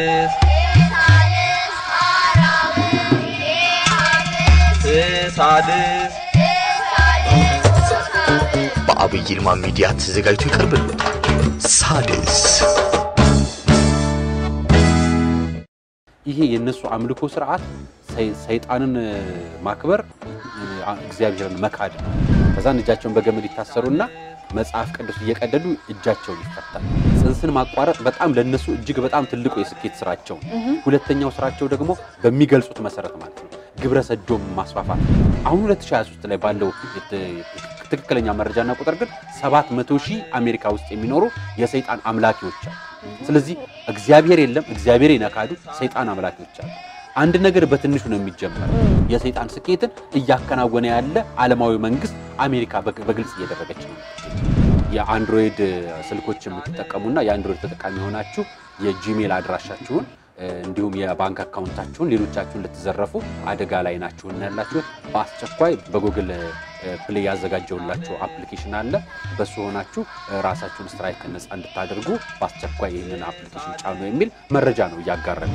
ሳድስ ሳድስ በአብይ ይልማ ሚዲያ ተዘጋጅቶ ይቀርብልዎታል። ሳድስ ይሄ የእነሱ አምልኮ ስርዓት ሰይ- ሰይጣንን ማክበር አ- እግዚአብሔርን መካድ ነው። ከዛን እጃቸውን በገመድ ይታሰሩና መጽሐፍ ቅዱስ እየቀደዱ እጃቸውን ይፈታል። ጽንስን ማቋረጥ በጣም ለነሱ እጅግ በጣም ትልቁ የስኬት ስራቸው ነው። ሁለተኛው ስራቸው ደግሞ በሚገልጹት መሰረት ማለት ነው ግብረ ሰዶም ማስፋፋት። አሁን 2023 ላይ ባለው የት- ትክክለኛ መረጃና ቁጥር ግን 700 ሺህ አሜሪካ ውስጥ የሚኖሩ የሰይጣን አምላኪዎች አሉ። ስለዚህ እግዚአብሔር የለም፣ እግዚአብሔር የነካዱ ሰይጣን አምላኪዎች አሉ። አንድ ነገር በትንሹ ነው የሚጀመረው። የሰይጣን ስኬትን እያከናወነ ያለ ዓለማዊ መንግስት አሜሪካ በግ- በግልጽ እየደረገች ነው። የአንድሮይድ ስልኮች የምትጠቀሙና የአንድሮይድ ተጠቃሚ የሆናችሁ የጂሜል አድራሻችሁን እ፣ እንዲሁም የባንክ አካውንታችሁን ሌሎቻችሁን ልትዘረፉ አደጋ ላይ ናችሁና ያላችሁት በአስቸኳይ በጉግል ፕሌይ ያዘጋጀውላችሁ አፕሊኬሽን አለ። በሱ ሆናችሁ እ፣ ራሳችሁን ስትራይክ ነፃ እንድታደርጉ በአስቸኳይ ይህንን አፕሊኬሽን ጫኑ የሚል መረጃ ነው እያጋረን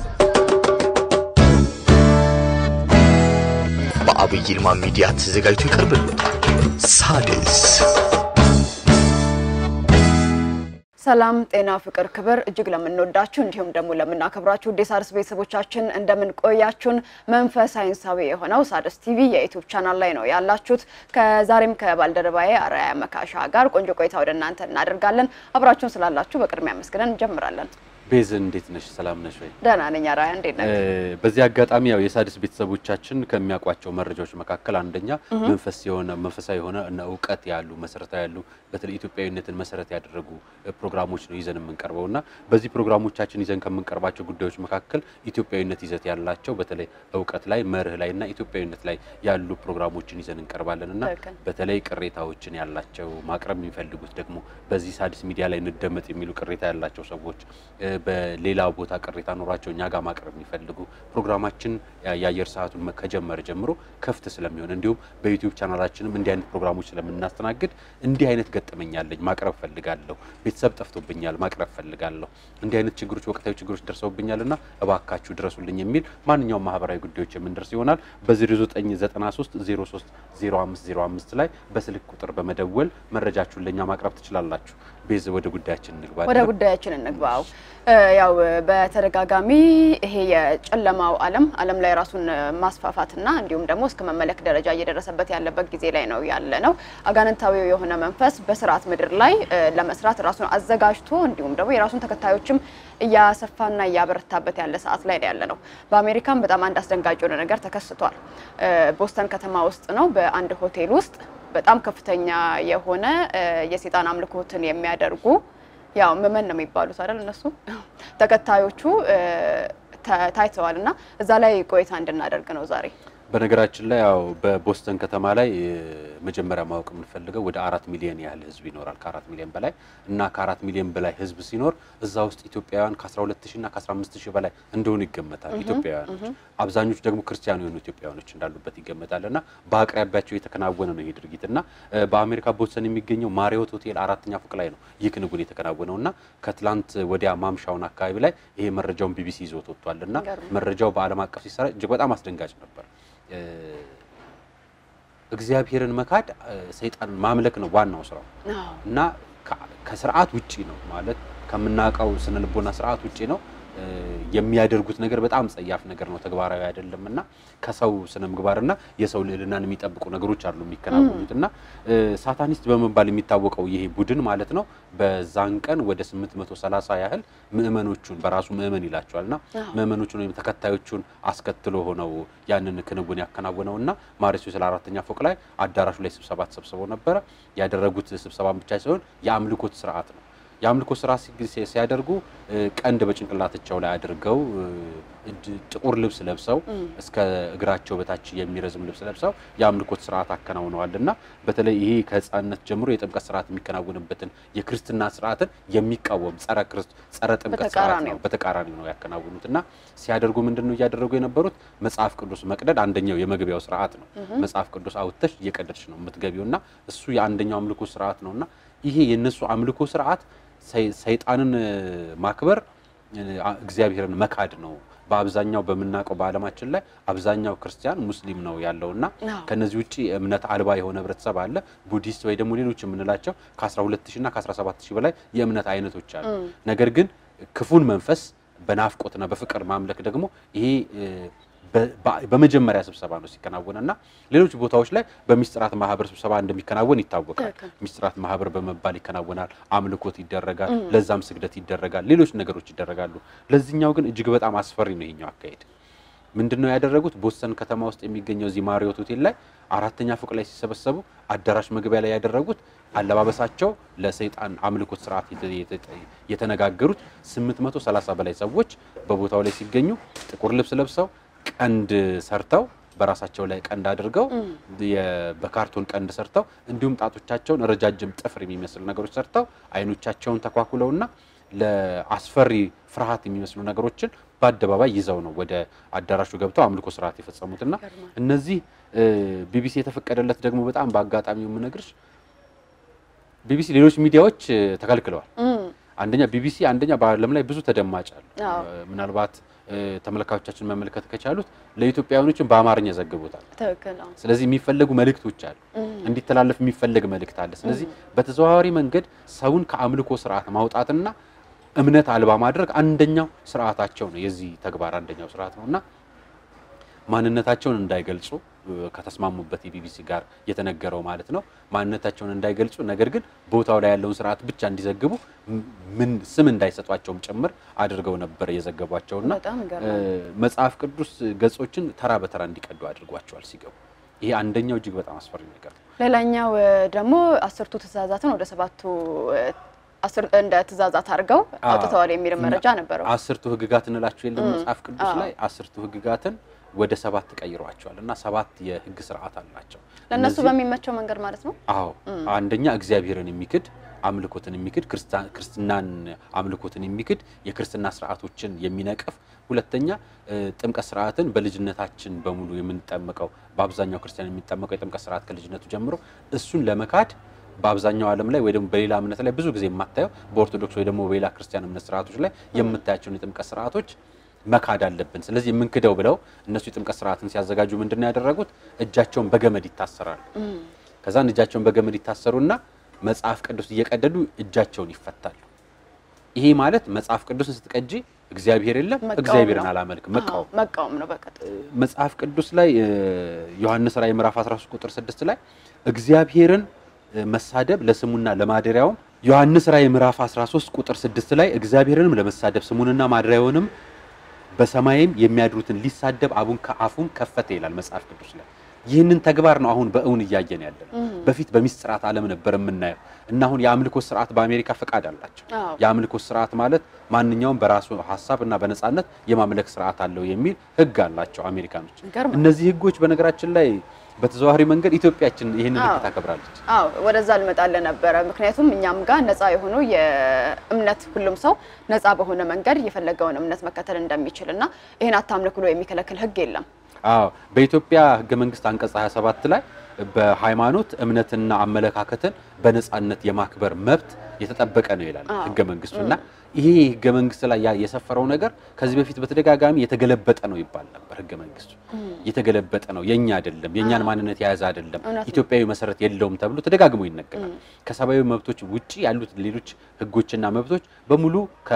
በአብይ ይልማ ሚዲያ ተዘጋጅቶ ይቀርብልዎታል። ሳድስ ሰላም ጤና ፍቅር ክብር እጅግ ለምንወዳችሁ እንዲሁም ደግሞ ለምናከብራችሁ ውድ የሣድስ ቤተሰቦቻችን እንደምን ቆያችሁን። መንፈስ ሳይንሳዊ የሆነው ሣድስ ቲቪ የዩቲዩብ ቻናል ላይ ነው ያላችሁት። ከዛሬም ከባልደረባዬ አርአያ መካሻ ጋር ቆንጆ ቆይታ ወደ እናንተ እናደርጋለን። አብራችሁን ስላላችሁ በቅድሚያ መስግነን እንጀምራለን። ቤዝ እንዴት ነሽ? ሰላም ነሽ ወይ? ደህና ነኝ። አርአያ እንዴት ነህ? በዚህ አጋጣሚ ያው የሣድስ ቤተሰቦቻችን ከሚያውቋቸው መረጃዎች መካከል አንደኛ መንፈስ የሆነ መንፈሳዊ የሆነ እና እውቀት ያሉ መሰረታዊ ያሉ በተለይ ኢትዮጵያዊነትን መሰረት ያደረጉ እ፣ ፕሮግራሞች ነው ይዘን የምንቀርበው እና በዚህ ፕሮግራሞቻችን ይዘን ከምንቀርባቸው ጉዳዮች መካከል ኢትዮጵያዊነት ይዘት ያላቸው በተለይ እውቀት ላይ መርህ ላይ እና ኢትዮጵያዊነት ላይ ያሉ ፕሮግራሞችን ይዘን እንቀርባለን እና ትክክል። በተለይ ቅሬታዎችን ያላቸው ማቅረብ የሚፈልጉት ደግሞ በዚህ ሣድስ ሚዲያ ላይ እንደመጥ የሚሉ ቅሬታ ያላቸው ሰዎች እ፣ በሌላ ቦታ ቅሬታ ኖሯቸው እኛ ጋር ማቅረብ የሚፈልጉ ፕሮግራማችን ያ- የአየር ሰዓቱን መ- ከጀመረ ጀምሮ ክፍት ስለሚሆን እንዲሁም በዩቲዩብ ቻናላችንም እንዲህ አይነት ፕሮግራሞች ስለምናስተናግድ እንዲህ አይነት ገጠመኝ አለኝ ማቅረብ ፈልጋለሁ፣ ቤተሰብ ጠፍቶብኛል ማቅረብ ፈልጋለሁ፣ እንዲህ አይነት ችግሮች ወቅታዊ ችግሮች ደርሰውብኛል እና እባካችሁ ድረሱልኝ የሚል ማንኛውም ማህበራዊ ጉዳዮች የምንደርስ ይሆናል። በ0993 03 0505 ላይ በስልክ ቁጥር በመደወል መረጃችሁን ለእኛ ማቅረብ ትችላላችሁ። ቤዝ ወደ ጉዳያችን እንግባ። ወደ ጉዳያችን እንግባው። እ፣ ያው በተደጋጋሚ ይሄ የጨለማው ዓለም ዓለም ላይ ራሱን ማስፋፋትና እንዲሁም ደግሞ እስከ መመለክ ደረጃ እየደረሰበት ያለበት ጊዜ ላይ ነው ያለ ነው። አጋንንታዊው የሆነ መንፈስ በስርዓት ምድር ላይ እ፣ ለመስራት ራሱን አዘጋጅቶ እንዲሁም ደግሞ የራሱን ተከታዮችም እያሰፋና እያበረታበት ያለ ሰዓት ላይ ነው ያለ ነው። በአሜሪካም በጣም አንድ አስደንጋጭ የሆነ ነገር ተከስቷል። እ፣ ቦስተን ከተማ ውስጥ ነው በአንድ ሆቴል ውስጥ በጣም ከፍተኛ የሆነ እ፣ የሴጣን አምልኮትን የሚያደርጉ ያው ምመን ነው የሚባሉት አይደል? እነሱ ተከታዮቹ እ፣ ተ- ታይተዋል እና እዛ ላይ ቆይታ እንድናደርግ ነው ዛሬ። በነገራችን ላይ ያው በቦስተን ከተማ ላይ እ፣ መጀመሪያ ማወቅ የምንፈልገው ወደ አራት ሚሊዮን ያህል ህዝብ ይኖራል። ከአራት ሚሊዮን በላይ እና ከአራት ሚሊዮን በላይ ህዝብ ሲኖር እዛ ውስጥ ኢትዮጵያውያን ከ12 ሺህ እና ከ15 ሺህ በላይ እንደሆኑ ይገመታል። ኢትዮጵያውያኖች አብዛኞቹ ደግሞ ክርስቲያኑ የሆኑ ኢትዮጵያውያኖች እንዳሉበት ይገመታል እና በአቅራቢያቸው የተከናወነ ነው ይህ ድርጊት እና እ፣ በአሜሪካ ቦስተን የሚገኘው ማሪዮት ሆቴል አራተኛ ፎቅ ላይ ነው ይህ ክንውን የተከናወነው እና ከትላንት ወዲያ ማምሻውን አካባቢ ላይ ይሄ መረጃውን ቢቢሲ ይዞት ወጥቷል እና ይገርም። መረጃው በዓለም አቀፍ ሲሰራ እጅግ በጣም አስደንጋጭ ነበር። እ፣ እግዚአብሔርን መካድ እ፣ ሰይጣንን ማምለክ ነው ዋናው ስራው አዎ። እና ከ- ከስርዓት ውጪ ነው ማለት ከምናውቀው ስነ ልቦና ስርዓት ውጪ ነው እ፣ የሚያደርጉት ነገር በጣም ጸያፍ ነገር ነው፣ ተግባራዊ አይደለም እና ከሰው ስነ ምግባርና የሰው ልዕልናን የሚጠብቁ ነገሮች አሉ የሚከናወኑት እና እ፣ ሳታኒስት በመባል የሚታወቀው ይሄ ቡድን ማለት ነው በዛን ቀን ወደ 830 ያህል ምእመኖቹን በራሱ ምእመን ይላቸዋል እና ምእመኖቹን ወይም ተከታዮቹን አስከትሎ ሆነው ያንን ክንውን ያከናወነው እና ማሪስ ስለ አራተኛ ፎቅ ላይ አዳራሹ ላይ ስብሰባ ተሰብስበው ነበረ። ያደረጉት ስብሰባን ብቻ ሳይሆን የአምልኮት ስርዓት ነው። የአምልኮ ስራ ሲ- ሲያደርጉ እ፣ ቀንድ በጭንቅላታቸው ላይ አድርገው እ፣ እድ- ጥቁር ልብስ ለብሰው እስከ እግራቸው በታች የሚረዝም ልብስ ለብሰው የአምልኮት ስርዓት አከናውነዋል እና በተለይ ይሄ ከህፃንነት ጀምሮ የጥምቀት ስርዓት የሚከናወንበትን የክርስትና ስርዓትን የሚቃወም ጸረ ክርስት ጸረ ጥምቀት ስርዓት በተቃራኒው። ነው በተቃራኒ ነው ያከናውኑት እና ሲያደርጉ ምንድን ነው እያደረጉ የነበሩት መጽሐፍ ቅዱስ መቅደድ አንደኛው የመግቢያው ስርዓት ነው። መጽሐፍ ቅዱስ አውጥተሽ እየቀደድሽ ነው የምትገቢው እና እሱ የአንደኛው አምልኮ ስርዓት ነው እና ይሄ የእነሱ አምልኮ ስርዓት ሰይ- ሰይጣንን እ፣ ማክበር እግዚአብሔርን መካድ ነው። በአብዛኛው በምናውቀው በዓለማችን ላይ አብዛኛው ክርስቲያን ሙስሊም ነው ያለውና አዎ። ከነዚህ ውጭ እምነት አልባ የሆነ ህብረተሰብ አለ። ቡዲስት ወይ ደግሞ ሌሎች የምንላቸው ከ12000 እና ከ17000 በላይ የእምነት አይነቶች አሉ። ነገር ግን ክፉን መንፈስ በናፍቆትና በፍቅር ማምለክ ደግሞ ይሄ እ፣ በ- በ- በመጀመሪያ ስብሰባ ነው ሲከናወን እና ሌሎች ቦታዎች ላይ በሚስጥራት ማህበር ስብሰባ እንደሚከናወን ይታወቃል። ትክክል። ሚስጥራት ማህበር በመባል ይከናወናል። አምልኮት ይደረጋል። ለዛም ስግደት ይደረጋል። ሌሎች ነገሮች ይደረጋሉ። ለዚህኛው ግን እጅግ በጣም አስፈሪ ነው ይሄኛው አካሄድ። ምንድን ነው ያደረጉት? ቦስተን ከተማ ውስጥ የሚገኘው እዚህ ማሪዮት ሆቴል ላይ አራተኛ ፎቅ ላይ ሲሰበሰቡ አዳራሽ መግቢያ ላይ ያደረጉት አለባበሳቸው ለሰይጣን አምልኮት ስርዓት የተ- የተ- የተነጋገሩት 830 በላይ ሰዎች በቦታው ላይ ሲገኙ ጥቁር ልብስ ለብሰው ቀንድ ሰርተው በራሳቸው ላይ ቀንድ አድርገው የ- በካርቶን ቀንድ ሰርተው እንዲሁም ጣቶቻቸውን ረጃጅም ጥፍር የሚመስሉ ነገሮች ሰርተው አይኖቻቸውን ተኳኩለውና ለአስፈሪ ፍርሃት የሚመስሉ ነገሮችን በአደባባይ ይዘው ነው ወደ አዳራሹ ገብተው አምልኮ ስርዓት የፈጸሙትና ይገርማል። እነዚህ እ፣ ቢቢሲ የተፈቀደለት ደግሞ በጣም በአጋጣሚው የምነግርሽ ቢቢሲ ሌሎች ሚዲያዎች እ፣ ተከልክለዋል። እም፣ አንደኛ ቢቢሲ አንደኛ በዓለም ላይ ብዙ ተደማጭ አሉ። አዎ። እ፣ ምናልባት እ፣ ተመልካቾቻችን መመልከት ከቻሉት ለኢትዮጵያውያኖችን በአማርኛ ዘግቦታል። ትክክል አዎ። ስለዚህ የሚፈለጉ መልእክቶች አሉ፣ እንዲተላለፍ የሚፈለግ መልእክት አለ። ስለዚህ በተዘዋዋሪ መንገድ ሰውን ከአምልኮ ስርዓት ማውጣትና እምነት አልባ ማድረግ አንደኛው ስርዓታቸው ነው። የዚህ ተግባር አንደኛው ስርዓት ነው እና ማንነታቸውን እንዳይገልጹ እ፣ ከተስማሙበት የቢቢሲ ጋር የተነገረው ማለት ነው። ማንነታቸውን እንዳይገልጹ ነገር ግን ቦታው ላይ ያለውን ስርዓት ብቻ እንዲዘግቡ ም- ምን ስም እንዳይሰጧቸውም ጭምር አድርገው ነበር የዘገቧቸውና በጣም እ፣ ይገርማል። መጽሐፍ ቅዱስ ገጾችን ተራ በተራ እንዲቀዱ አድርጓቸዋል ሲገቡ። ይሄ አንደኛው እጅግ በጣም አስፈሪ ነገር ነው። ሌላኛው እ፣ ደግሞ አስርቱ ትእዛዛትን ወደ ሰባቱ እ፣ አስር እንደ ትእዛዛት አድርገው አዎ። አውጥተዋል የሚል መረጃ ነበረው። አስርቱ ህግጋት እንላቸው የለም እም፣ መጽሐፍ ቅዱስ አዎ። ላይ አስርቱ ህግጋትን ወደ ሰባት ቀይረዋቸዋል እና ሰባት የህግ ስርዓት አላቸው። ለእነሱ እነዚህ- በሚመቸው መንገድ ማለት ነው። አዎ አንደኛ እግዚአብሔርን የሚክድ አምልኮትን የሚክድ ክርስታ- ክርስትናን አምልኮትን የሚክድ የክርስትና ስርዓቶችን የሚነቅፍ ሁለተኛ እ፣ ጥምቀት ስርዓትን በልጅነታችን በሙሉ የምንጠመቀው በአብዛኛው ክርስቲያን የሚጠመቀው የጥምቀት ስርዓት ከልጅነቱ ጀምሮ እሱን ለመካድ በአብዛኛው ዓለም ላይ ወይ ደግሞ በሌላ እምነት ላይ ብዙ ጊዜ የማታየው በኦርቶዶክስ ወይ ደግሞ በሌላ ክርስቲያን እምነት ስርዓቶች ላይ የምታያቸውን የጥምቀት ስርዓቶች መካድ አለብን። ስለዚህ የምንክደው ብለው እነሱ የጥምቀት ስርዓትን ሲያዘጋጁ ምንድን ነው ያደረጉት? እጃቸውን በገመድ ይታሰራሉ። ከዛን እጃቸውን በገመድ ይታሰሩና መጽሐፍ ቅዱስ እየቀደዱ እጃቸውን ይፈታሉ። ይሄ ማለት መጽሐፍ ቅዱስን ስትቀጂ እግዚአብሔር የለም መቃወም እግዚአብሔርን ነው። አላመልክም አዎ፣ መቃወም መቃወም ነው በቀጥ መጽሐፍ ቅዱስ ላይ እ፣ ዮሐንስ ራእይ ምዕራፍ 13 ቁጥር 6 ላይ እግዚአብሔርን እ፣ መሳደብ ለስሙና ለማደሪያውም ዮሐንስ ራእይ ምዕራፍ 13 ቁጥር 6 ላይ እግዚአብሔርንም ለመሳደብ ስሙንና ማደሪያውንም በሰማይም የሚያድሩትን ሊሳደብ አቡን ከአፉን ከፈተ ይላል መጽሐፍ ቅዱስ ላይ። ይህንን ተግባር ነው አሁን በእውን እያየን ያለ ነው። በፊት በሚስጥራት ዓለም ነበር የምናየው እና አሁን የአምልኮ ስርዓት በአሜሪካ ፈቃድ አላቸው። አዎ። የአምልኮ ስርዓት ማለት ማንኛውም በራሱ ሀሳብ እና በነፃነት የማምለክ ስርዓት አለው የሚል ህግ አላቸው አሜሪካኖች። ይገርማል። እነዚህ ህጎች በነገራችን ላይ በተዘዋዋሪ መንገድ ኢትዮጵያችን ይህንን ህግ አዎ። ታከብራለች። አዎ ወደዛ ልመጣልህ ነበረ። ምክንያቱም እኛም ጋር ነፃ የሆኑ የእምነት ሁሉም ሰው ነፃ በሆነ መንገድ የፈለገውን እምነት መከተል እንደሚችል እና ይህን አታምልክ ብሎ የሚከለክል ህግ የለም። አዎ በኢትዮጵያ ህገ መንግስት አንቀጽ 27 ላይ በሃይማኖት እምነትና አመለካከትን በነፃነት የማክበር መብት የተጠበቀ ነው ይላል አዎ። ህገ መንግስቱ እና ይሄ ህገ መንግስት ላይ ያ የሰፈረው ነገር ከዚህ በፊት በተደጋጋሚ የተገለበጠ ነው ይባል ነበር። ህገ መንግስቱ የተገለበጠ ነው፣ የኛ አይደለም፣ የኛን ማንነት የያዘ አይደለም፣ እውነት ነው። ኢትዮጵያዊ መሰረት የለውም ተብሎ ተደጋግሞ ይነገራል። ከሰብአዊ መብቶች ውጪ ያሉት ሌሎች ህጎችና መብቶች በሙሉ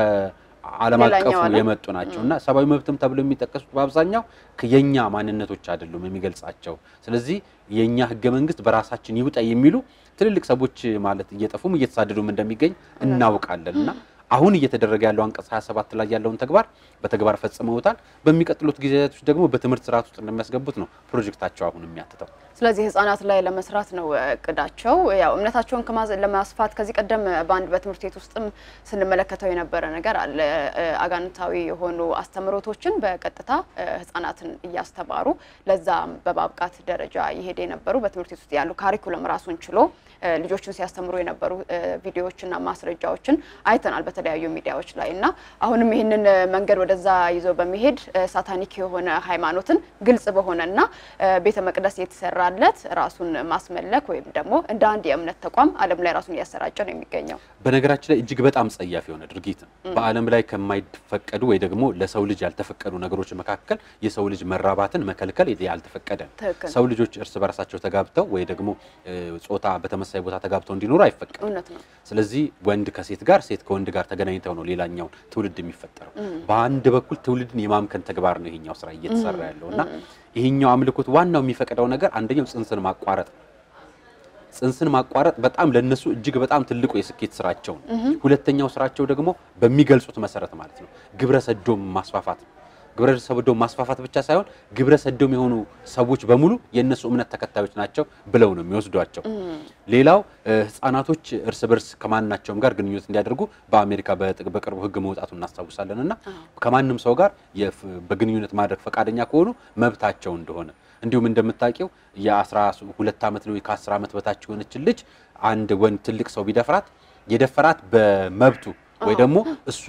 ከዓለም ሌላኛው አቀፉ ዓለም የመጡ ናቸው እና ሰብአዊ መብትም ተብሎ የሚጠቀሱት በአብዛኛው የኛ ማንነቶች አይደሉም የሚገልጻቸው። ስለዚህ የኛ ህገ መንግስት በራሳችን ይውጣ የሚሉ ትልልቅ ሰዎች ማለት እየጠፉም እየተሳደዱም እንደሚገኝ እናውቃለን እና አሁን እየተደረገ ያለው አንቀጽ 27 ላይ ያለውን ተግባር በተግባር ፈጽመውታል። በሚቀጥሉት ጊዜያቶች ደግሞ በትምህርት ስርዓት ውስጥ እንደሚያስገቡት ነው ፕሮጀክታቸው አሁን የሚያትተው። ስለዚህ ህጻናት ላይ ለመስራት ነው እቅዳቸው። ያው እምነታቸውን ከማዘ- ለማስፋት ከዚህ ቀደም በአንድ በትምህርት ቤት ውስጥም ስንመለከተው የነበረ ነገር አለ። እ፣ አጋንንታዊ የሆኑ አስተምህሮቶችን በቀጥታ እ፣ ህጻናትን እያስተማሩ ለዛ በማብቃት ደረጃ እየሄደ የነበሩ በትምህርት ቤት ውስጥ ያሉ ካሪኩለም ራሱን ችሎ እ፣ ልጆችን ሲያስተምሩ የነበሩ እ፣ ቪዲዮዎችና ማስረጃዎችን አይተናል። በተለይ በተለያዩ ሚዲያዎች ላይ እና አሁንም ይህንን እ፣ መንገድ ወደዛ ይዞ በመሄድ እ፣ ሳታኒክ የሆነ ሃይማኖትን ግልጽ በሆነ እና እ፣ ቤተ መቅደስ የተሰራለት ራሱን ማስመለክ ወይም ደግሞ እንደ አንድ የእምነት ተቋም ዓለም ላይ ራሱን እያሰራጨ ነው የሚገኘው። በነገራችን ላይ እጅግ በጣም ጸያፍ የሆነ ድርጊት ነው። በዓለም ላይ ከማይፈቀዱ ወይ ደግሞ ለሰው ልጅ ያልተፈቀዱ ነገሮች መካከል የሰው ልጅ መራባትን መከልከል ያልተፈቀደ ነው። ትክክል። ሰው ልጆች እርስ በርሳቸው ተጋብተው ወይ ደግሞ እ፣ ጾታ በተመሳሳይ ቦታ ተጋብተው እንዲኖሩ አይፈቀድም። እውነት ነው። ስለዚህ ወንድ ከሴት ጋር ሴት ከወንድ ጋር ተገናኝተው ነው ሌላኛውን ትውልድ የሚፈጠረው። በአንድ በኩል ትውልድን የማምከን ተግባር ነው ይሄኛው ስራ እየተሰራ ያለው እና ይሄኛው አምልኮት ዋናው የሚፈቅደው ነገር አንደኛው ጽንስን ማቋረጥ ነው። ጽንስን ማቋረጥ በጣም ለነሱ እጅግ በጣም ትልቁ የስኬት ስራቸው ነው። ሁለተኛው ስራቸው ደግሞ በሚገልጹት መሰረት ማለት ነው ግብረ ሰዶም ማስፋፋት ነው። ግብረ ሰዶም ማስፋፋት ብቻ ሳይሆን ግብረ ሰዶም የሆኑ ሰዎች በሙሉ የእነሱ እምነት ተከታዮች ናቸው ብለው ነው የሚወስዷቸው። ሌላው እ፣ ህጻናቶች እርስ በርስ ከማናቸውም ጋር ግንኙነት እንዲያደርጉ በአሜሪካ በጥ- በቅርቡ ህግ መውጣቱ እናስታውሳለን እና ከማንም ሰው ጋር የፍ- በግንኙነት ማድረግ ፈቃደኛ ከሆኑ መብታቸው እንደሆነ እንዲሁም እንደምታውቂው የአስራ ሁለት ዓመት ነው ከአስር ዓመት በታች የሆነችን ልጅ አንድ ወንድ ትልቅ ሰው ቢደፍራት የደፈራት በመብቱ ወይ ደግሞ እሱ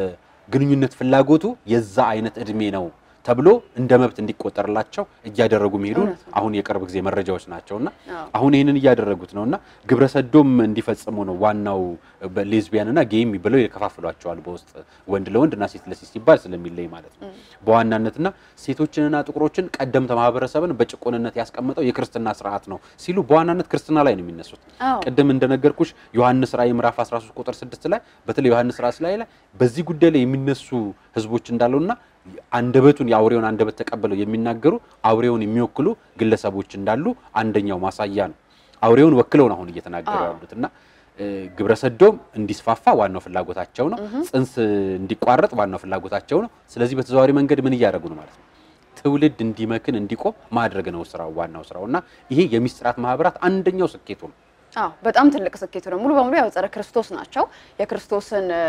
የግንኙነት ፍላጎቱ የዛ አይነት እድሜ ነው ተብሎ እንደ መብት እንዲቆጠርላቸው እያደረጉ መሄዱን እውነት ነው። አሁን የቅርብ ጊዜ መረጃዎች ናቸውና አዎ። አሁን ይህንን እያደረጉት ነውና ግብረ ሰዶም እንዲፈጽሙ ነው ዋናው ሌዝቢያንና ጌይም ብለው ይከፋፍሏቸዋል። በውስጥ ወንድ ለወንድ እና ሴት ለሴት ሲባል ስለሚለይ ማለት ነው። በዋናነትና ሴቶችንና ጥቁሮችን ቀደምተ ማህበረሰብን በጭቆንነት ያስቀመጠው የክርስትና ስርዓት ነው ሲሉ በዋናነት ክርስትና ላይ ነው የሚነሱት። አዎ። ቅድም እንደነገርኩሽ ዮሐንስ ራእይ ምዕራፍ 13 ቁጥር 6 ላይ በተለይ ዮሐንስ ራእይ ላይ ላይ በዚህ ጉዳይ ላይ የሚነሱ ህዝቦች እንዳሉና አንደበቱን የአውሬውን አንደበት ተቀብለው የሚናገሩ አውሬውን የሚወክሉ ግለሰቦች እንዳሉ አንደኛው ማሳያ ነው። አውሬውን ወክለው ነው አሁን እየተናገሩ አዎ። ያሉት እና እ፣ ግብረ ሰዶም እንዲስፋፋ ዋናው ፍላጎታቸው ነው። ጽንስ እንዲቋረጥ ዋናው ፍላጎታቸው ነው። ስለዚህ በተዘዋዋሪ መንገድ ምን እያደረጉ ነው ማለት ነው? ትውልድ እንዲመክን እንዲቆም ማድረግ ነው ስራው፣ ዋናው ስራው እና ይሄ የሚስጥራት ማህበራት አንደኛው ስኬቱ ነው። አዎ በጣም ትልቅ ስኬቱ ነው። ሙሉ በሙሉ ያው ጸረ ክርስቶስ ናቸው። የክርስቶስን እ፣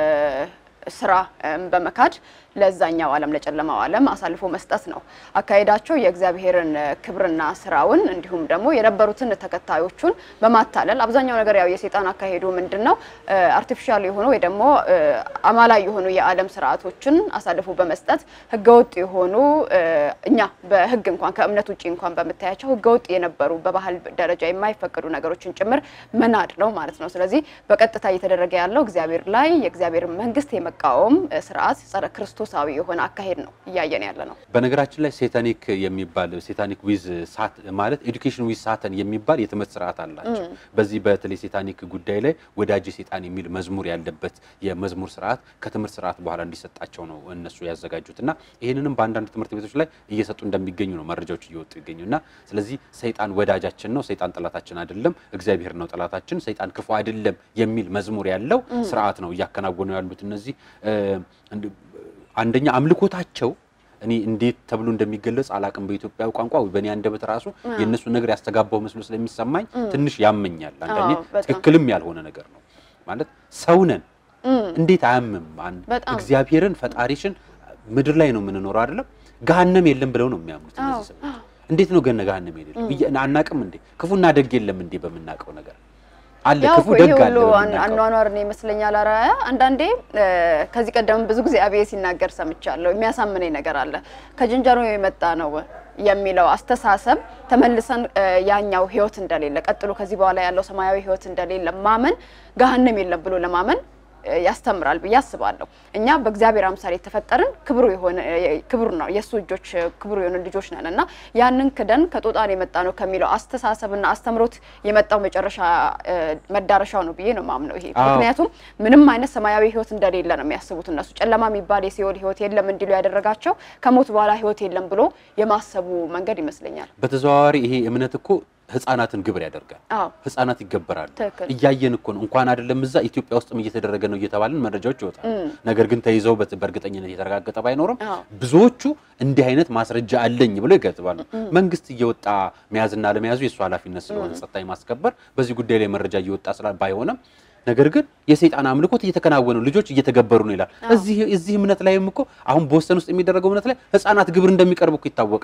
ስራ እም፣ በመካድ ለዛኛው ዓለም ለጨለማው ዓለም አሳልፎ መስጠት ነው አካሄዳቸው። የእግዚአብሔርን እ፣ ክብርና ስራውን እንዲሁም ደግሞ የነበሩትን ተከታዮቹን በማታለል አብዛኛው ነገር ያው የሴጣን አካሄዱ ምንድን ነው አርቲፊሻል የሆኑ ወይ ደግሞ እ፣ አማላይ የሆኑ የዓለም ስርዓቶችን አሳልፎ በመስጠት ህገወጥ የሆኑ እ፣ እኛ በህግ እንኳን ከእምነት ውጭ እንኳን በምታያቸው ህገወጥ የነበሩ በባህል ደረጃ የማይፈቀዱ ነገሮችን ጭምር መናድ ነው ማለት ነው። ስለዚህ በቀጥታ እየተደረገ ያለው እግዚአብሔር ላይ የእግዚአብሔር መንግስት የመቃወም እ፣ ስርዓት ጸረ ክርስቶሳዊ የሆነ አካሄድ ነው እያየን ያለ ነው። በነገራችን ላይ ሴታኒክ የሚባል ሴታኒክ ዊዝ ሳት ማለት ኤዱኬሽን ዊዝ ሳተን የሚባል የትምህርት ስርዓት አላቸው። በዚህ በተለይ ሴታኒክ ጉዳይ ላይ ወዳጅ ሴጣን የሚል መዝሙር ያለበት የመዝሙር ስርዓት ከትምህርት ስርዓት በኋላ እንዲሰጣቸው ነው እነሱ ያዘጋጁት እና ይህንንም በአንዳንድ ትምህርት ቤቶች ላይ እየሰጡ እንደሚገኙ ነው መረጃዎች እየወጡ ይገኙ እና ስለዚህ ሰይጣን ወዳጃችን ነው፣ ሰይጣን ጠላታችን አይደለም፣ እግዚአብሔር ነው ጠላታችን፣ ሰይጣን ክፉ አይደለም የሚል መዝሙር ያለው ስርዓት ነው እያከናወኑ ያሉት እነዚህ እ፣ እንድ- አንደኛ አምልኮታቸው እኔ እንዴት ተብሎ እንደሚገለጽ አላቅም። በኢትዮጵያዊ ቋንቋ ወይ በእኔ አንደበት ራሱ የእነሱ ነገር ያስተጋባው መስሎ ስለሚሰማኝ ትንሽ ያመኛል። አንዳንዴ አዎ፣ በጣም። ትክክልም ያልሆነ ነገር ነው ማለት ሰው ነን እንዴት አያምም? አንድ በጣም። እግዚአብሔርን ፈጣሪሽን ምድር ላይ ነው የምንኖረው አይደለም ገሃነም የለም ብለው ነው የሚያምኑት እነዚህ ሰዎች። እንዴት ነው ገነ ገሃነም የለም ብዬ አናቅም እንዴ? ክፉና ደግ የለም እንዴ? በምናውቀው ነገር አለ ያው ክፉ እኮ ደግ ይሄ አለ ሁሉ በምናውቀው አኗኗር ነው ይመስለኛል። አራያ አንዳንዴ እ፣ ከዚህ ቀደም ብዙ ጊዜ አብዬ ሲናገር ሰምቻለሁ። የሚያሳምነኝ ነገር አለ። ከጅንጀሮ የመጣ ነው የሚለው አስተሳሰብ ተመልሰን እ፣ ያኛው ህይወት እንደሌለ ቀጥሎ ከዚህ በኋላ ያለው ሰማያዊ ህይወት እንደሌለ ማመን ገሃነም የለም ብሎ ለማመን እ፣ ያስተምራል ብዬ አስባለሁ። እኛ በእግዚአብሔር አምሳል የተፈጠርን ክብሩ የሆነ ክብሩ ነው የእሱ እጆች ክብሩ የሆነ ልጆች ነን እና ያንን ክደን ከጦጣን የመጣ ነው ከሚለው አስተሳሰብና አስተምሮት የመጣው መጨረሻ እ፣ መዳረሻው ነው ብዬ ነው ማምነው ይሄ አዎ። ምክንያቱም ምንም አይነት ሰማያዊ ህይወት እንደሌለ ነው የሚያስቡት እነሱ ጨለማ የሚባል የሲኦል ህይወት የለም እንዲሉ ያደረጋቸው ከሞት በኋላ ህይወት የለም ብሎ የማሰቡ መንገድ ይመስለኛል። በተዘዋዋሪ ይሄ እምነት እኮ ህፃናትን ግብር ያደርጋል። አዎ ህፃናት ይገበራሉ። ትክክል። እያየን እኮ ነው። እንኳን አይደለም እዛ ኢትዮጵያ ውስጥም እየተደረገ ነው እየተባልን መረጃዎች ይወጣሉ። ነገር ግን ተይዘው በት- በእርግጠኝነት የተረጋገጠ ባይኖርም አዎ። ብዙዎቹ እንዲህ አይነት ማስረጃ አለኝ ብለው ይገጥባሉ። መንግስት እየወጣ መያዝና ለመያዙ የእሱ ኃላፊነት ስለሆነ ጸጥታ የማስከበር በዚህ ጉዳይ ላይ መረጃ እየወጣ ስላ ባይሆንም ነገር ግን የሰይጣን አምልኮት እየተከናወኑ ልጆች እየተገበሩ ነው ይላል። እዚህ እዚህ እምነት ላይም እኮ አሁን በወሰን ውስጥ የሚደረገው እምነት ላይ ህፃናት ግብር እንደሚቀርቡ እኮ ይታወቃል።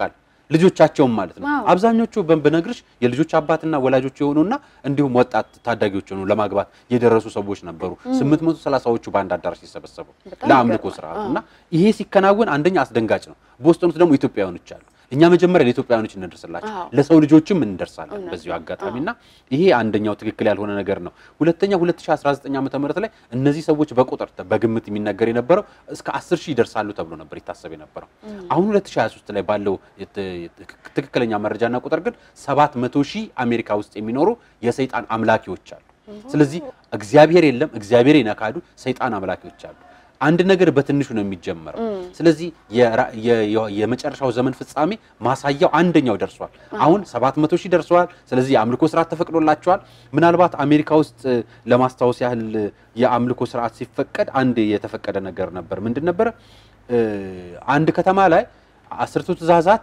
ልጆቻቸውም ማለት ነው። ዋው። አብዛኞቹ በ- ብነግርሽ የልጆች አባትና ወላጆች የሆኑና እንዲሁም ወጣት ታዳጊዎች የሆኑ ለማግባት የደረሱ ሰዎች ነበሩ። 830ዎቹ በአንድ አዳራሽ ሲሰበሰቡ በጣም ለአምልኮ ይገርማል። ስርዓቱ እና ይሄ ሲከናወን አንደኛ አስደንጋጭ ነው። ቦስተን ውስጥ ደግሞ ኢትዮጵያውያኖች አሉ። እኛ መጀመሪያ ለኢትዮጵያውያኖች እንደርስላቸው አዎ። ለሰው ልጆችም እንደርሳለን እውነት በዚሁ ነው። አጋጣሚ እና ይሄ አንደኛው ትክክል ያልሆነ ነገር ነው። ሁለተኛ 2019 ዓመተ ምህረት ላይ እነዚህ ሰዎች በቁጥር በግምት የሚነገር የነበረው እስከ 10 ሺህ ይደርሳሉ ተብሎ ነበር ይታሰብ የነበረው። አሁን 2023 ላይ ባለው የት- የት- ትክክለኛ መረጃና ቁጥር ግን 700 ሺህ አሜሪካ ውስጥ የሚኖሩ የሰይጣን አምላኪዎች አሉ። ስለዚህ እግዚአብሔር የለም፣ እግዚአብሔር የነካዱ ሰይጣን አምላኪዎች አሉ። አንድ ነገር በትንሹ ነው የሚጀመረው። ስለዚህ የራ- የ- የ- የመጨረሻው ዘመን ፍጻሜ ማሳያው አንደኛው ደርሷል። አሁን 700 ሺህ ደርሰዋል። ስለዚህ የአምልኮ ስርዓት ተፈቅዶላቸዋል። ምናልባት አሜሪካ ውስጥ እ፣ ለማስታወስ ያህል እ፣ የአምልኮ ስርዓት ሲፈቀድ አንድ የተፈቀደ ነገር ነበር። ምንድን ነበረ? እ፣ አንድ ከተማ ላይ አስርቱ ትእዛዛት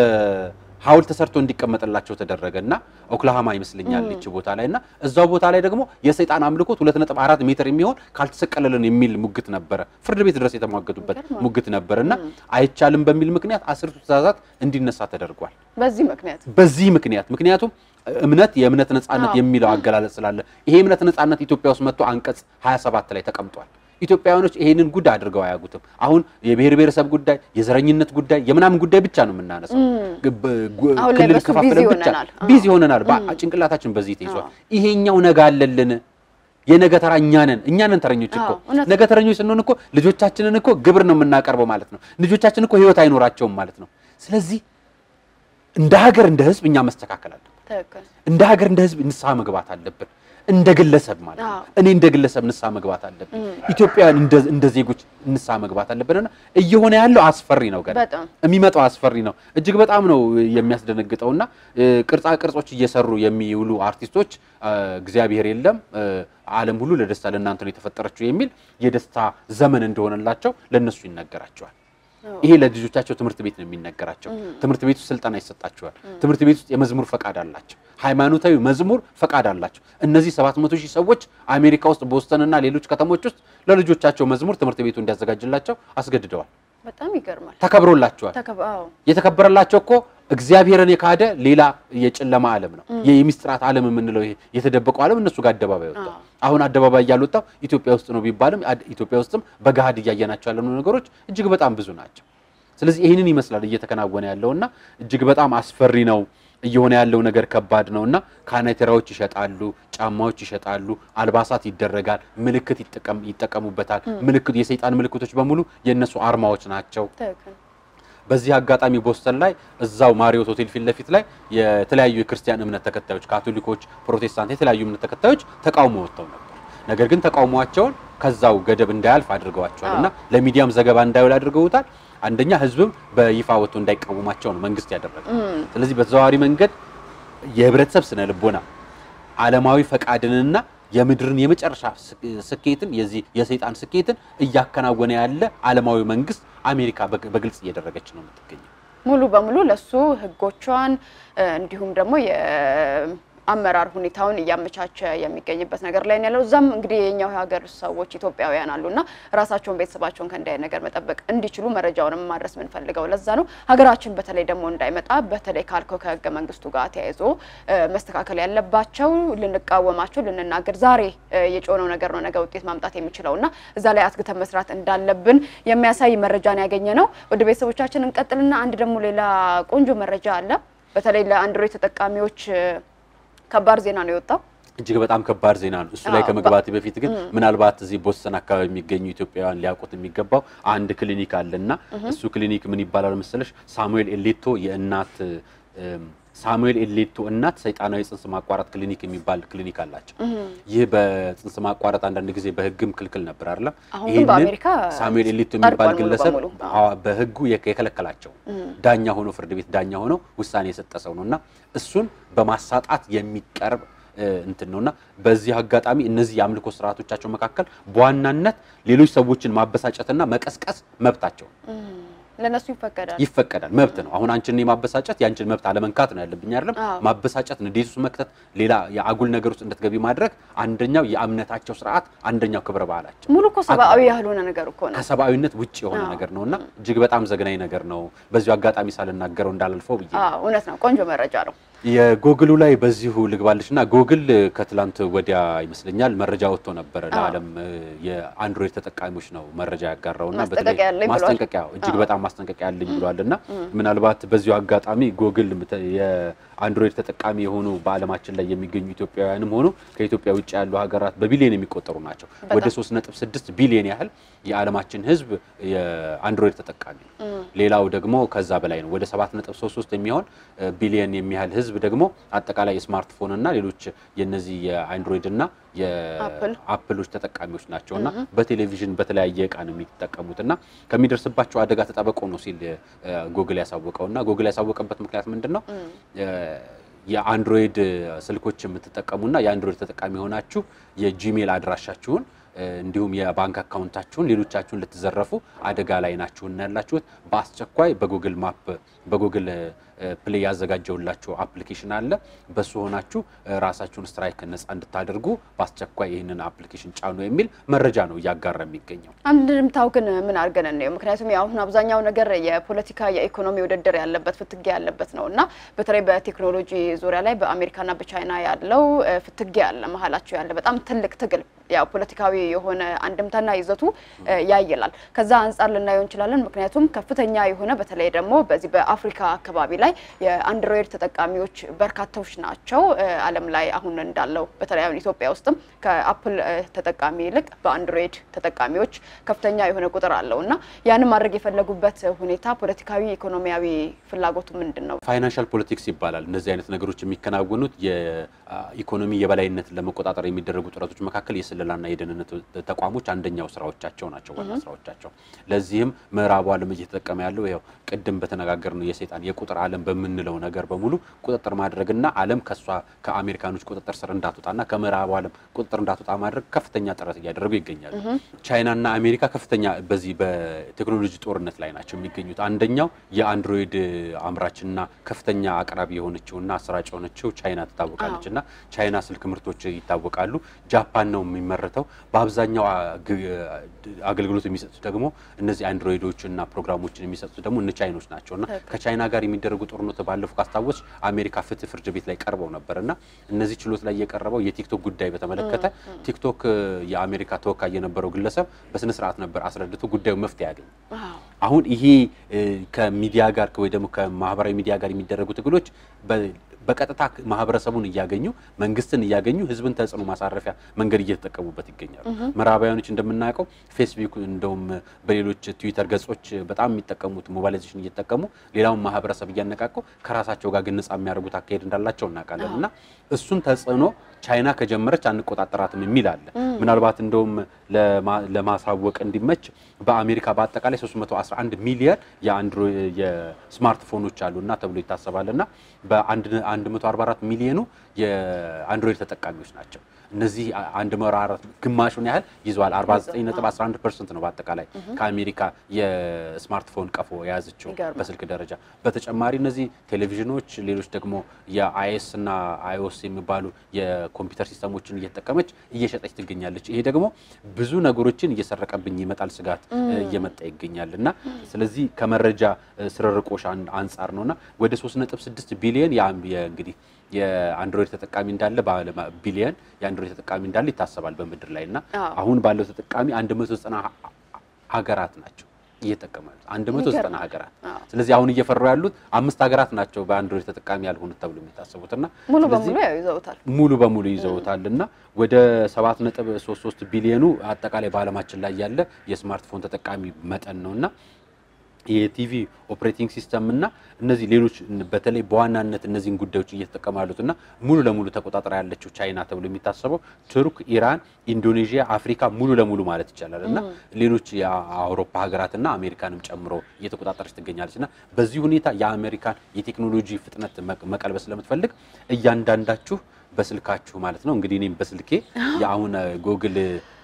በሐውልት ተሰርቶ እንዲቀመጥላቸው ተደረገ እና ኦክላሃማ ይመስለኛል ይች ቦታ ላይ እና እዛው ቦታ ላይ ደግሞ የሰይጣን አምልኮት 2.4 ሜትር የሚሆን ካልተሰቀለልን የሚል ሙግት ነበረ። ፍርድ ቤት ድረስ የተሟገቱበት ሙግት ነበረ እና አይቻልም በሚል ምክንያት አስርቱ ትእዛዛት እንዲነሳ ተደርጓል። በዚህ ምክንያት በዚህ ምክንያት ምክንያቱም እምነት የእምነት ነጻነት አዎ። የሚለው አገላለጽ ስላለ ይሄ የእምነት ነጻነት ኢትዮጵያ ውስጥ መጥቶ አንቀጽ 27 ላይ ተቀምጧል። ኢትዮጵያውያኖች ይሄንን ጉዳይ አድርገው አያውቁትም። አሁን የብሔር ብሔረሰብ ጉዳይ፣ የዘረኝነት ጉዳይ፣ የምናምን ጉዳይ ብቻ ነው የምናነሳው። ግብ- ጉ- አሁን ላይ ክልል በሱ ከፋፍለን ቢዚ ብቻ ሆነናል። አዎ። ቢዚ ሆነናል። በ- ጭንቅላታችን በዚህ ተይዟል። አዎ። ይሄኛው ነገ አለልን። የነገ ተራ እኛ ነን። እኛ ነን ተረኞች እኮ አዎ፣ እውነት ነገ ተረኞች ስንሆን እኮ ልጆቻችንን እኮ ግብር ነው የምናቀርበው ማለት ነው። ልጆቻችን እኮ ህይወት አይኖራቸውም ማለት ነው። ስለዚህ እንደ ሀገር እንደ ህዝብ እኛ መስተካከል አለብን። ትክክል እንደ ሀገር እንደ ህዝብ ንስሐ መግባት አለብን። እንደ ግለሰብ ማለት ነው። አዎ። እኔ እንደ ግለሰብ ንስሐ መግባት አለብን። ኢትዮጵያውያን እንደ እንደ ዜጎች ንስሐ መግባት አለብንና እየሆነ ያለው አስፈሪ ነው። ገና በጣም የሚመጣው አስፈሪ ነው። እጅግ በጣም ነው የሚያስደነግጠውና እ፣ ቅርጻ ቅርጾች እየሰሩ የሚውሉ አርቲስቶች እ፣ እግዚአብሔር የለም እ፣ ዓለም ሁሉ ለደስታ ለእናንተ ነው የተፈጠረችው የሚል የደስታ ዘመን እንደሆነላቸው ለነሱ ይነገራቸዋል። ይሄ ለልጆቻቸው ትምህርት ቤት ነው የሚነገራቸው። ትምህርት ቤት ውስጥ ስልጠና ይሰጣቸዋል። ትምህርት ቤት ውስጥ የመዝሙር ፈቃድ አላቸው። ሃይማኖታዊ መዝሙር ፈቃድ አላቸው። እነዚህ 700 ሺህ ሰዎች አሜሪካ ውስጥ ቦስተንና ሌሎች ከተሞች ውስጥ ለልጆቻቸው መዝሙር ትምህርት ቤቱ እንዲያዘጋጅላቸው አስገድደዋል። በጣም ይገርማል። ተከብሮላቸዋል። ተከባ አዎ የተከበረላቸው እኮ እግዚአብሔርን የካደ ሌላ የጨለማ ዓለም ነው። የሚስጥራት ዓለም የምንለው ይሄ የተደበቀው ዓለም እነሱ ጋር አደባባይ ወጣው። አሁን አደባባይ እያልወጣው ኢትዮጵያ ውስጥ ነው ቢባልም አድ- ኢትዮጵያ ውስጥም በገሃድ እያየናቸው ያለነው ነገሮች እጅግ በጣም ብዙ ናቸው። ስለዚህ ይህንን ይመስላል እየተከናወነ ያለውና እጅግ በጣም አስፈሪ ነው። እየሆነ ያለው ነገር ከባድ ነውና ካናቴራዎች ይሸጣሉ፣ ጫማዎች ይሸጣሉ፣ አልባሳት ይደረጋል፣ ምልክት ይጠቀም ይጠቀሙበታል። ምልክቱ የሰይጣን ምልክቶች በሙሉ የእነሱ አርማዎች ናቸው። ትክክል በዚህ አጋጣሚ ቦስተን ላይ እዛው ማሪዮት ሆቴል ፊት ለፊት ላይ የተለያዩ የክርስቲያን እምነት ተከታዮች ካቶሊኮች፣ ፕሮቴስታንት የተለያዩ እምነት ተከታዮች ተቃውሞ ወጥተው ነበር። ነገር ግን ተቃውሟቸውን ከዛው ገደብ እንዳያልፍ አድርገዋቸዋል እና ለሚዲያም ዘገባ እንዳይውል አድርገውታል። አንደኛ ህዝብም በይፋ ወጥቶ እንዳይቃወማቸው ነው መንግስት ያደረገው። ስለዚህ በተዘዋዋሪ መንገድ የህብረተሰብ ስነ ልቦና ዓለማዊ ፈቃድንና የምድርን የመጨረሻ ስ- ስኬትን የዚህ የሰይጣን ስኬትን እያከናወነ ያለ ዓለማዊ መንግስት አሜሪካ በግ- በግልጽ እየደረገች ነው የምትገኘው። ሙሉ በሙሉ ለሱ ህጎቿን እ፣ እንዲሁም ደግሞ የአመራር ሁኔታውን እያመቻቸ የሚገኝበት ነገር ላይ ነው ያለው። እዛም እንግዲህ የኛው የሀገር ሰዎች ኢትዮጵያውያን አሉና ራሳቸውን ቤተሰባቸውን ከእንዲህ አይነት ነገር መጠበቅ እንዲችሉ መረጃውንም ማድረስ የምንፈልገው ለዛ ነው። ሀገራችን በተለይ ደግሞ እንዳይመጣ በተለይ ካልከው ከህገ መንግስቱ ጋር ተያይዞ እ፣ መስተካከል ያለባቸው ልንቃወማቸው ልንናገር ዛሬ እ፣ የጮነው ነገር ነው ነገ ውጤት ማምጣት የሚችለው እና እዛ ላይ አትግተን መስራት እንዳለብን የሚያሳይ መረጃን ያገኘ ነው። ወደ ቤተሰቦቻችን እንቀጥልና አንድ ደግሞ ሌላ ቆንጆ መረጃ አለ። በተለይ ለአንድሮይድ ተጠቃሚዎች እ፣ ከባድ ዜና ነው የወጣው። እጅግ በጣም ከባድ ዜና ነው። እሱ ላይ አዎ፣ ከመግባት በፊት ግን ምናልባት እዚህ ቦስተን አካባቢ የሚገኙ ኢትዮጵያውያን ሊያውቁት የሚገባው አንድ ክሊኒክ አለና እሱ ክሊኒክ ምን ይባላል መሰለሽ? ሳሙኤል ኤሌቶ የእናት እም፣ ሳሙኤል ኤሌቶ እናት ሰይጣናዊ ጽንስ ማቋረጥ ክሊኒክ የሚባል ክሊኒክ አላቸው። ይህ በጽንስ ማቋረጥ አንዳንድ ጊዜ በሕግም ክልክል ነበር አይደለም። አሁን ግን ይህንን በአሜሪካ ሳሙኤል ኤሌቶ የሚባል ጸድቋል ሙሉ ግለሰብ በሙሉ። አዎ፣ በሕጉ የከ- የከለከላቸው ዳኛ ሆኖ ፍርድ ቤት ዳኛ ሆኖ ውሳኔ የሰጠ ሰው ነው እና እሱን በማሳጣት የሚቀርብ እ፣ እንትን ነውና በዚህ አጋጣሚ እነዚህ የአምልኮ ስርዓቶቻቸው መካከል በዋናነት ሌሎች ሰዎችን ማበሳጨትና መቀስቀስ መብታቸው ነው። ለነሱ ይፈቀዳል። ይፈቀዳል፣ መብት ነው። አሁን አንቺን የማበሳጨት የአንቺን መብት አለመንካት ነው ያለብኝ አይደለም። አዎ። ማበሳጨት፣ ንዴት ውስጥ መክተት፣ ሌላ የአጉል ነገር ውስጥ እንድትገቢ ማድረግ አንደኛው የእምነታቸው ስርዓት፣ አንደኛው ክብረ ባህላቸው ሙሉ እኮ ሰብአዊ ያልሆነ ነገር እኮ ነው። ከሰብአዊነት ውጭ የሆነ አዎ። ነገር ነውና እጅግ በጣም ዘግናኝ ነገር ነው። በዚሁ አጋጣሚ ሳልናገረው እንዳላልፈው ብዬ አዎ እውነት ነው። ቆንጆ መረጃ ነው። የጎግሉ ላይ በዚሁ ልግባልሽ እና ጎግል ከትላንት ወዲያ ይመስለኛል መረጃ ወጥቶ ነበረ አዎ። ለዓለም እ፣ የአንድሮይድ ተጠቃሚዎች ነው መረጃ ያጋራው እና ማስጠንቀቂያ አለኝ ብሏል። ማስጠንቀቂያ እጅግ አዎ። በጣም ማስጠንቀቂያ አለኝ ብሏል እና ምናልባት በዚሁ አጋጣሚ ጎግል ምተ- የአንድሮይድ ተጠቃሚ የሆኑ በዓለማችን ላይ የሚገኙ ኢትዮጵያውያንም ሆኑ ከኢትዮጵያ ውጭ ያሉ ሀገራት በቢሊዮን የሚቆጠሩ ናቸው። በጣም። ወደ 3.6 ቢሊዮን ያህል የዓለማችን ሕዝብ የአንድሮይድ ተጠቃሚ ነው። ሌላው ደግሞ ከዛ በላይ ነው። ወደ 7.33 የሚሆን እ፣ ቢሊዮን የሚያህል ሕዝብ ደግሞ አጠቃላይ የስማርትፎን እና ሌሎች የነዚህ የአንድሮይድ እና አፕል የአፕሎች ተጠቃሚዎች ናቸው እና በቴሌቪዥን በተለያየ እቃ ነው የሚጠቀሙት እና ከሚደርስባቸው አደጋ ተጠበቁ ነው ሲል እ፣ ጉግል ያሳወቀው እና ጉግል ያሳወቀበት ምክንያት ምንድን ነው? እ፣ የአንድሮይድ ስልኮች የምትጠቀሙና የአንድሮይድ ተጠቃሚ የሆናችሁ የጂሜል አድራሻችሁን እ፣ እንዲሁም የባንክ አካውንታችሁን ሌሎቻችሁን ልትዘረፉ አደጋ ላይ ናችሁና ያላችሁት በአስቸኳይ በጉግል ማፕ በጉግል እ፣ ፕሌይ ያዘጋጀውላችሁ አፕሊኬሽን አለ። በሱ ሆናችሁ እ፣ ራሳችሁን ስትራይክ ነጻ እንድታደርጉ በአስቸኳይ ይህንን አፕሊኬሽን ጫኑ የሚል መረጃ ነው እያጋራ የሚገኘው። አንድምታው ግን ምን አድርገን እንየው? ምክንያቱም ያው አሁን አብዛኛው ነገር የፖለቲካ የኢኮኖሚ ውድድር ያለበት ፍትጊያ ያለበት ነው እና በተለይ በቴክኖሎጂ ዙሪያ ላይ በአሜሪካና በቻይና ያለው እ፣ ፍትጊያ አለ መሀላቸው ያለ በጣም ትልቅ ትግል ያው ፖለቲካዊ የሆነ አንድምታና ይዘቱ እ፣ ያይላል። ከዛ አንጻር ልናየው እንችላለን። ምክንያቱም ከፍተኛ የሆነ በተለይ ደግሞ በዚህ በአፍሪካ አካባቢ ላይ የአንድሮይድ ተጠቃሚዎች በርካታዎች ናቸው። እ፣ ዓለም ላይ አሁን እንዳለው በተለይ አሁን ኢትዮጵያ ውስጥም ከአፕል እ፣ ተጠቃሚ ይልቅ በአንድሮይድ ተጠቃሚዎች ከፍተኛ የሆነ ቁጥር አለው እና ያንን ማድረግ የፈለጉበት ሁኔታ ፖለቲካዊ፣ ኢኮኖሚያዊ ፍላጎቱ ምንድን ነው? ፋይናንሻል ፖለቲክስ ይባላል። እነዚህ አይነት ነገሮች የሚከናወኑት የኢኮኖሚ የበላይነትን ለመቆጣጠር የሚደረጉ ጥረቶች መካከል የስለላና የደህንነት ተቋሞች አንደኛው ስራዎቻቸው ናቸው፣ ዋና ስራዎቻቸው። ለዚህም ምዕራቡ ዓለም እየተጠቀመ ያለው ያው ቅድም በተነጋገርነው የሰይጣን የቁጥር ዓለም በምንለው ነገር በሙሉ ቁጥጥር ማድረግና ዓለም ከሷ ከአሜሪካኖች ቁጥጥር ስር እንዳትወጣና ከምዕራቡ ዓለም ቁጥጥር እንዳትወጣ ማድረግ ከፍተኛ ጥረት እያደረጉ ይገኛሉ። ቻይናና አሜሪካ ከፍተኛ በዚህ በቴክኖሎጂ ጦርነት ላይ ናቸው የሚገኙት። አንደኛው የአንድሮይድ አምራችና ከፍተኛ አቅራቢ የሆነችውና አሰራጭ የሆነችው ቻይና ትታወቃለች እና ቻይና ስልክ ምርቶች ይታወቃሉ። ጃፓን ነው የሚመረተው። በአብዛኛው አግ- አገልግሎት የሚሰጡት ደግሞ እነዚህ አንድሮይዶችና ፕሮግራሞችን የሚሰጡት ደግሞ እነ ቻይኖች ናቸው እና ከቻይና ጋር የሚደረጉ ጦርነት ባለፈው ካስታወስ አሜሪካ ፍትህ ፍርድ ቤት ላይ ቀርበው ነበር እና እነዚህ ችሎት ላይ የቀረበው የቲክቶክ ጉዳይ በተመለከተ ቲክቶክ የአሜሪካ ተወካይ የነበረው ግለሰብ በስነ ስርዓት ነበር አስረድቶ ጉዳዩ መፍትሄ ያገኝ። ዋው አሁን ይሄ እ፣ ከሚዲያ ጋር ወይ ደግሞ ከማህበራዊ ሚዲያ ጋር የሚደረጉ ትግሎች በ- በቀጥታ ማህበረሰቡን እያገኙ መንግስትን እያገኙ ህዝብን ተጽዕኖ ማሳረፊያ መንገድ እየተጠቀሙበት ይገኛሉ። ምዕራባውያኖች እንደምናውቀው ፌስቡክ እንደውም በሌሎች ትዊተር ገጾች በጣም የሚጠቀሙት ሞባይላይዜሽን እየተጠቀሙ ሌላውን ማህበረሰብ እያነቃቁ ከራሳቸው ጋር ግን ነጻ የሚያደርጉት አካሄድ እንዳላቸው እናውቃለን እና እሱን ተጽዕኖ ቻይና ከጀመረች አንቆጣጠራትም የሚል አለ። ምናልባት እንደውም ለማ- ለማሳወቅ እንዲመች በአሜሪካ በአጠቃላይ 311 ሚሊየን የአንድሮይድ የስማርትፎኖች አሉና ተብሎ ይታሰባል እና በ144 ሚሊዮኑ የአንድሮይድ ተጠቃሚዎች ናቸው። እነዚህ 144 ግማሹን ያህል ይዘዋል። 49.11 ፐርሰንት ነው በአጠቃላይ ከአሜሪካ የስማርትፎን ቀፎ የያዘችው ይገርማል። በስልክ ደረጃ። በተጨማሪ እነዚህ ቴሌቪዥኖች፣ ሌሎች ደግሞ የአይኤስ እና አይኦስ የሚባሉ የኮምፒውተር ሲስተሞችን እየተጠቀመች እየሸጠች ትገኛለች። ይሄ ደግሞ ብዙ ነገሮችን እየሰረቀብኝ ይመጣል ስጋት እ፣ እየመጣ ይገኛል እና ስለዚህ ከመረጃ እ፣ ስርርቆሽ አን- አንጻር ነውና ወደ 3.6 ቢሊየን የአም- የ- እንግዲህ የአንድሮይድ ተጠቃሚ እንዳለ በዓለም ቢሊየን የአንድሮይድ ተጠቃሚ እንዳለ ይታሰባል በምድር ላይ እና አዎ። አሁን ባለው ተጠቃሚ 190 ሀገራት ናቸው እየጠቀሙ ያሉት 190 ይገርማል። ሀገራት። አዎ። ስለዚህ አሁን እየፈሩ ያሉት አምስት ሀገራት ናቸው በአንድሮይድ ተጠቃሚ ያልሆኑት ተብሎ የሚታሰቡት እና ሙሉ ስለዚህ በሙሉ ያው ይዘውታል። ሙሉ በሙሉ ይዘውታል እና ወደ 7.33 ቢሊዮኑ አጠቃላይ በዓለማችን ላይ ያለ የስማርትፎን ተጠቃሚ መጠን ነው እና የቲቪ ኦፕሬቲንግ ሲስተም እና እነዚህ ሌሎች በተለይ በዋናነት እነዚህን ጉዳዮች እየተጠቀሙ ያሉት እና ሙሉ ለሙሉ ተቆጣጥራ ያለችው ቻይና ተብሎ የሚታሰበው ቱርክ፣ ኢራን፣ ኢንዶኔዥያ፣ አፍሪካ ሙሉ ለሙሉ ማለት ይቻላል እና ሌሎች የአውሮፓ ሀገራትና አሜሪካንም ጨምሮ እየተቆጣጠረች ትገኛለች እና በዚህ ሁኔታ የአሜሪካን የቴክኖሎጂ ፍጥነት መቅ- መቀልበስ ስለምትፈልግ እያንዳንዳችሁ በስልካችሁ ማለት ነው እንግዲህ እኔም በስልኬ የአሁን ጉግል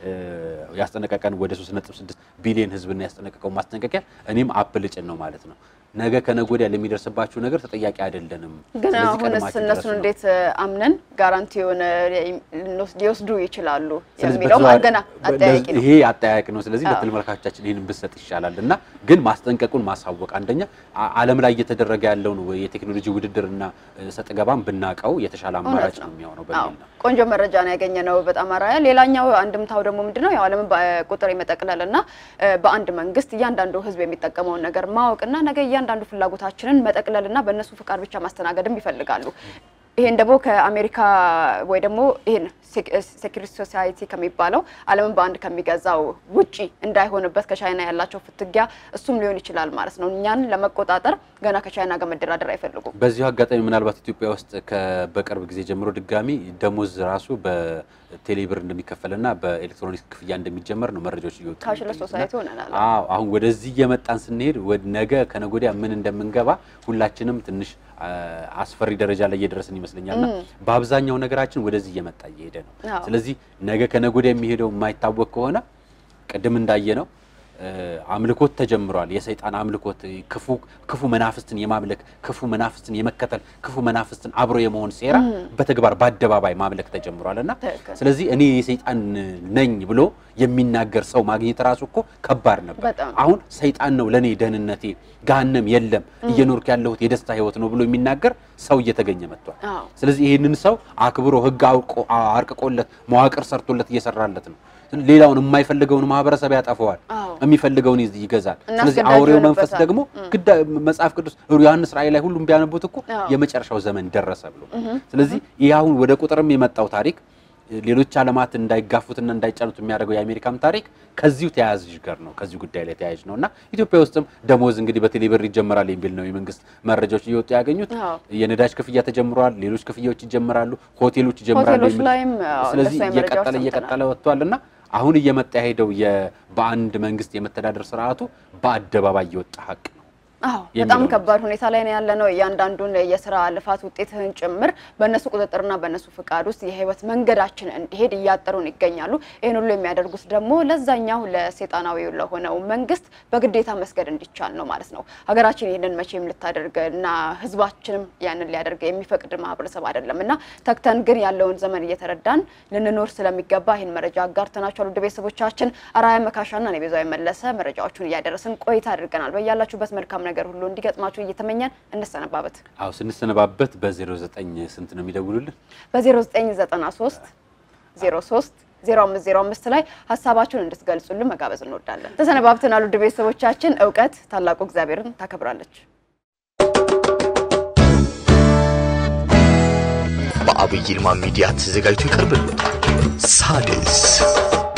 እ፣ ያስጠነቀቀን ወደ 3.6 ቢሊዮን ህዝብና ያስጠነቀቀው ማስጠንቀቂያ እኔም አፕል ጭን ነው ማለት ነው። ነገ ከነገ ወዲያ ለሚደርስባችሁ ነገር ተጠያቂ አይደለንም። ግን ስለዚህ አሁንስ ቀድማችሁ እነሱን ድረሱ ነው። እንዴት አምነን ጋራንቲውን ልንወስድ- ሊወስዱ ይችላሉ ስለዚህ የሚለው በተዘዋዋሪ- ገና አጠያቂ ነው። ይሄ አጠያቂ ነው። ስለዚህ አዎ። ለተመልካቾቻችን ይህን ብሰጥ ይሻላል እና ግን ማስጠንቀቁን ማሳወቅ አንደኛ አ- ዓለም ላይ እየተደረገ ያለውን ወይ የቴክኖሎጂ ውድድርና እ፣ ሰጥ ገባን ብናቀው የተሻለ አማራጭ ነው የሚሆነው አዎ በሚል ነው። ቆንጆ መረጃ ነው ያገኘ ነው። በጣም አራያ። ሌላኛው አንድምታው ደግሞ ምንድነው ያው ዓለምን በቁጥር የመጠቅለል እና እ፣ በአንድ መንግስት እያንዳንዱ ህዝብ የሚጠቀመውን ነገር ማወቅና ነገ እያንዳንዱ ፍላጎታችንን መጠቅለልና በእነሱ ፍቃድ ብቻ ማስተናገድም ይፈልጋሉ። ይሄን ደግሞ ከአሜሪካ ወይ ደግሞ ይሄን ሴኩሪቲ ሶሳይቲ ከሚባለው ዓለምን በአንድ ከሚገዛው ውጪ እንዳይሆንበት ከቻይና ያላቸው ፍትጊያ እሱም ሊሆን ይችላል ማለት ነው። እኛን ለመቆጣጠር ገና ከቻይና ጋር መደራደር አይፈልጉም። በዚሁ አጋጣሚ ምናልባት ኢትዮጵያ ውስጥ ከ- በቅርብ ጊዜ ጀምሮ ድጋሚ ደሞዝ ራሱ በቴሌብር እንደሚከፈልና በኤሌክትሮኒክስ ክፍያ እንደሚጀመር ነው መረጃዎች እየወጡ ካሽለስ የሚገኙት እና ሶሳይቲ ሆነናል። አዎ አሁን ወደዚህ እየመጣን ስንሄድ ወደ ነገ ከነገ ወዲያ ምን እንደምንገባ ሁላችንም ትንሽ አ፣ አስፈሪ ደረጃ ላይ እየደረስን ይመስለኛልና በአብዛኛው ነገራችን ወደዚህ እየመጣ እየሄደ ነው። አዎ። ስለዚህ ነገ ከነገ ወዲያ የሚሄደው የማይታወቅ ከሆነ ቅድም እንዳየ ነው አምልኮት ተጀምሯል። የሰይጣን አምልኮት ክፉ ክፉ መናፍስትን የማምለክ ክፉ መናፍስትን የመከተል ክፉ መናፍስትን አብሮ የመሆን ሴራ በተግባር በአደባባይ ማምለክ ተጀምሯል እና ትክክል። ስለዚህ እኔ የሰይጣን ነኝ ብሎ የሚናገር ሰው ማግኘት ራሱ እኮ ከባድ ነበር። በጣም። አሁን ሰይጣን ነው ለእኔ ደህንነቴ፣ ገሃነም የለም እየኖርክ ያለሁት የደስታ ህይወት ነው ብሎ የሚናገር ሰው እየተገኘ መጥቷል። አዎ። ስለዚህ ይህንን ሰው አክብሮ ህግ አውቆ- አርቅቆለት መዋቅር ሰርቶለት እየሰራለት ነው። ሌላውን የማይፈልገውን ማህበረሰብ ያጠፈዋል፣ አዎ። የሚፈልገውን ይዝ- ይገዛል። እና ስለዚህ አስገዳጅ አውሬው መንፈስ ይሆንበታል። ደግሞ ግዳ መጽሐፍ ቅዱስ ዮሐንስ ራእይ ላይ ሁሉም ቢያነቡት እኮ አዎ። የመጨረሻው ዘመን ደረሰ ብሎ ስለዚህ ይህ አሁን ወደ ቁጥርም የመጣው ታሪክ ሌሎች ዓለማት እንዳይጋፉትና እንዳይጫኑት የሚያደርገው የአሜሪካም ታሪክ ከዚሁ ተያያዥ ጋር ነው ከዚሁ ጉዳይ ላይ ተያያዥ ነው እና ኢትዮጵያ ውስጥም ደሞዝ እንግዲህ በቴሌብር ይጀመራል የሚል ነው የመንግስት መረጃዎች እየወጡ ያገኙት። አዎ። የነዳጅ ክፍያ ተጀምሯል። ሌሎች ክፍያዎች ይጀምራሉ። ሆቴሎች ይጀምራሉ። ሆቴሎች የሚል- ላይም አዎ፣ ስለዚህ እንደሱ አይነት መረጃዎች እየቀጠለ ሰምተናል። እየቀጠለ ወጥቷል እና አሁን እየመጣ የሄደው የ- በአንድ መንግስት የመተዳደር ስርዓቱ በአደባባይ የወጣ ሀቅ ነው። አዎ የሚለው በጣም ነው። ከባድ ሁኔታ ላይ ነው ያለ ነው። እያንዳንዱን የስራ ልፋት ውጤትህን ጭምር በእነሱ ቁጥጥርና በእነሱ ፍቃድ ውስጥ የህይወት መንገዳችን እንዲሄድ እያጠሩን ይገኛሉ። ይህን ሁሉ የሚያደርጉት ደግሞ ለዛኛው ለሴጣናዊው ለሆነው መንግስት በግዴታ መስገድ እንዲቻል ነው ማለት ነው። ሀገራችን ይህንን መቼም ልታደርግ እና ህዝባችንም ያንን ሊያደርግ የሚፈቅድ ማህበረሰብ አይደለም እና ተግተን ግን ያለውን ዘመን እየተረዳን ልንኖር ስለሚገባ ይህን መረጃ አጋርተናቸዋል። ውድ ቤተሰቦቻችን አራያ መካሻና እኔ ቤዛዊ መለሰ መረጃዎቹን እያደረስን ቆይታ አድርገናል። በያላችሁበት መልካም ነገር ሁሉ እንዲገጥማችሁ እየተመኘን እንሰነባበት። አዎ ስንሰነባበት በ09 ስንት ነው የሚደውሉልን? በ0993 03 0505 ላይ ሀሳባችሁን እንድትገልጹልን መጋበዝ እንወዳለን። ተሰነባብተናል። ውድ ቤተሰቦቻችን እውቀት ታላቁ እግዚአብሔርን ታከብራለች። በአብይ ይልማ ሚዲያ ተዘጋጅቶ ይቀርብልዎታል። ሣድስ